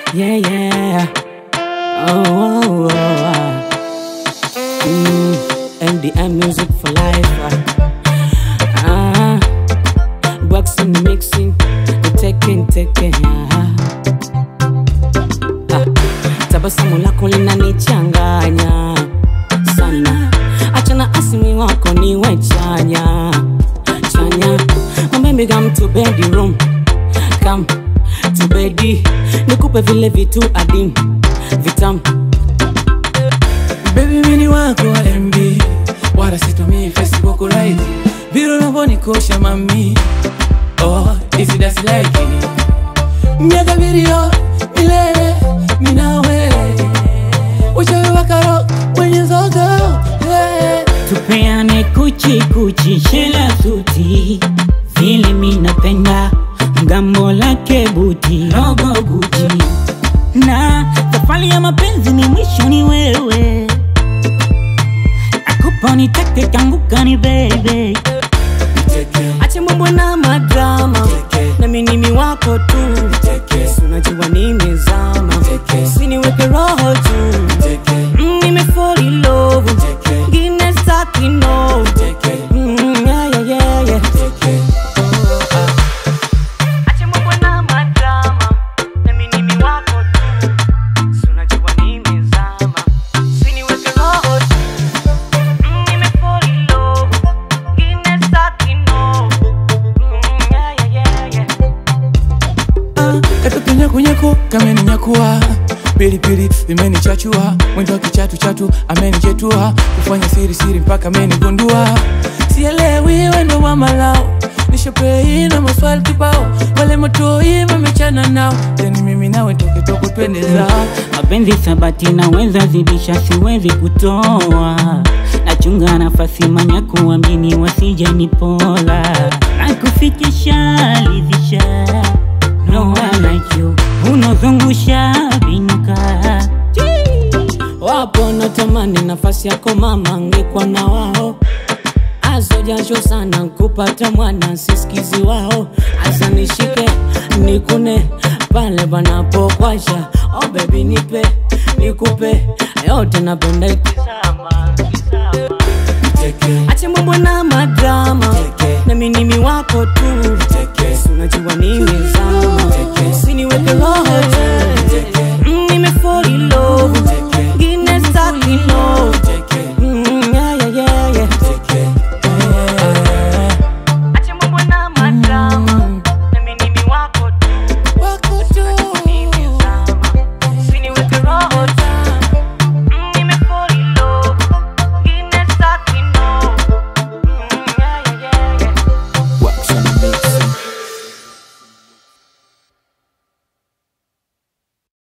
Yeah, yeah. Oh, oh, oh. ah. Mm, MDM music for life. Ah, waxing, mixing, taking, taking. Ah. Ah, tabasamu lako linanichanganya sana, achana asimi wako niwe chanya chanya. Oh, baby come to bedroom, come to bedi, nikupe vile vitu adim vitam Baby mini wako wa MB wala situmii Facebook right vile unavyonikosha mami oh hizi dasi like miaka video milele minawe uchawi wa karo mwenye zogo yeah. tupeane kuchi kuchi shela suti vile minapenda mgambo lake buti logo guchi na safari ya mapenzi ni mwisho ni wewe akupa nitake kanguka ni bebe ache mambo na madrama na minimi wako tu Si unajua nimezama siniweke roho tu Mm, nimefall in love ngine staki no Mm, yeah, yeah, yeah, yeah. Acha mambo na madrama, na mimi ni wako tu. Si unajua nimezama, usiniweke roho tu. Mm, nimefall in love, ngine staki no. Mm, yeah, yeah, yeah, yeah. Ah, katoto nyakunyaku kameninyakua pilipili imenichachua mwendo wa kichatu chatu amenichetua kufanya siri siri mpaka amenigundua sielewi wendo wa malao nishopei na maswali kibao wale motoi mamechana nao teni mimi nawe toketoko twende zao mapenzi sabati naweza zidisha siwezi kutoa nachunga nafasi manya kuamini wasije nipola nakufikisha lidhisha no I like you unozungusha vinuka wapo natamani nafasi yako mama ngekwa na wao azojasho sana kupata mwana sisikizi wao asa nishike nikune pale panapokwasha oh baby nipe nikupe yote napenda ikizama ache mambo na madrama na minimi wako tu Si unajua nimezama siniweke roho